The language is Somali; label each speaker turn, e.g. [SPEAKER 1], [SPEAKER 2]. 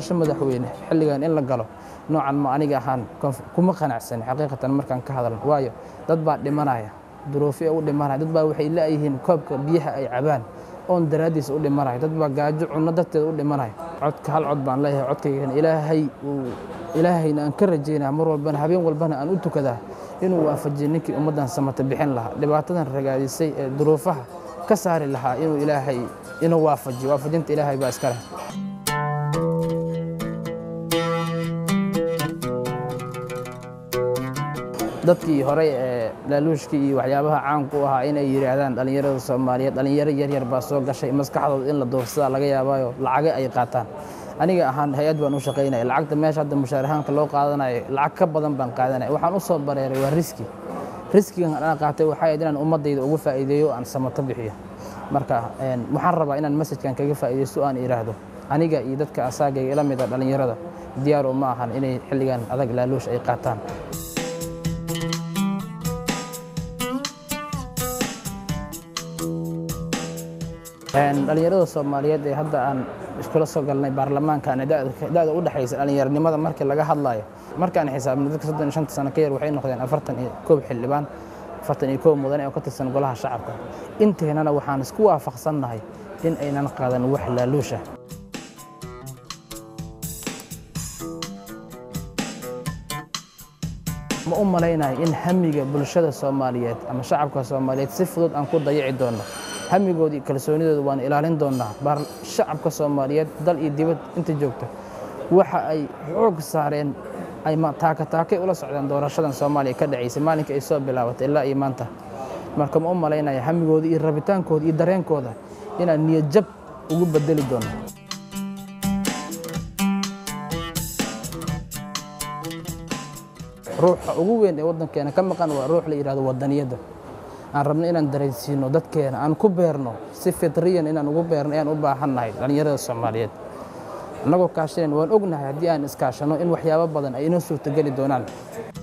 [SPEAKER 1] doorasho madaxweyne xilligan in la galo noocan ma aniga ahaan kuma qanacsan xaqiiqatan markaan ka hadalno waayo dad baa dhimanaya duruufyo u dhimanaya dad baa waxay la'yihiin koobka biyaha ay cabaan oon daraaddiisa u dhimanaya dad baa gaajo cunno darteeda u dhimanaya codka hal cod baan leeyahay codkaygana ilaahay uu ilaahayna aan ka rajaynaa mar walbana habeen walbana aan u tukadaa inuu waafajiyo ninkii ummaddan samata bixin lahaa dhibaatadan ragaadisay ee duruufaha ka saari lahaa inuu ilaahay inuu waafajiyo waafajinta ilaahay baa iska leh dadkii horey ee laaluushkii iyo waxyaabaha caanku u ahaa inay yidhaahdaan dhallinyarada soomaaliyeed dhallinyaro yaryar baa soo gashay maskaxdooda in la doorsadaa laga yaabaayo lacaga ay qaataan aniga ahaan hay-ad baan u shaqaynaya lacagta meesha hadda mushaarahaanka loo qaadanayo lacag ka badan baan qaadanaya waxaan u soo bareeray waa riski riskigan aan qaatay waxay ahayd inaan ummaddayda ugu faa'iideeyo aan samato bixiyo marka waxaan rabaa inaan masajkan kaga faa'iidaysto aan idhaahdo aniga iyo dadka asaagayga ila mida dhallinyarada diyaar uma ahan inay xilligan adag laaluush ay qaataan dhallinyarada soomaaliyeed ee hadda aan iskula soo galnay baarlamaankan da'da u dhexaysa dhallinyaronimada markii laga hadlayo markaan xisaabnay dadka soddon iyo shanta sano ka yar waxay noqdeen afartan iyo koob xildhibaan afartan iyo koob mudane oo ka tirsan golaha shacabka inteennana waxaan isku waafaqsannahay in aynan qaadan wax laaluusha ma u malaynayo in hamiga bulshada soomaaliyeed ama shacabka soomaaliyeed si fudud aan ku dayici doonno hamigoodii kalsoonidooda waan ilaalin doonnaa shacabka soomaaliyeed dal iyo dibad inta joogta waxa ay xoog saareen ay taakataakay ula socdeen doorashadan soomaaliya ka dhacaysay maalinkii ay soo bilaabatay ilaa iyo maanta marka ma u malaynaya hamigooda iyo rabitaankooda iyo dareenkooda inaan niyadjab ugu bedeli doonno ruuxa ugu weyn ee waddankeena ka maqan waa ruux la yidhahdo waddaniyadda aan rabno inaan dareensiino dadkeena aan ku beerno si fitriyan inaan ugu beerno ayaan u baahannahay dhallinyarada soomaaliyeed annagoo kaashanayn waan ognahay haddii aan iskaashanno in waxyaabo badan ay inoo suurtogeli doonaan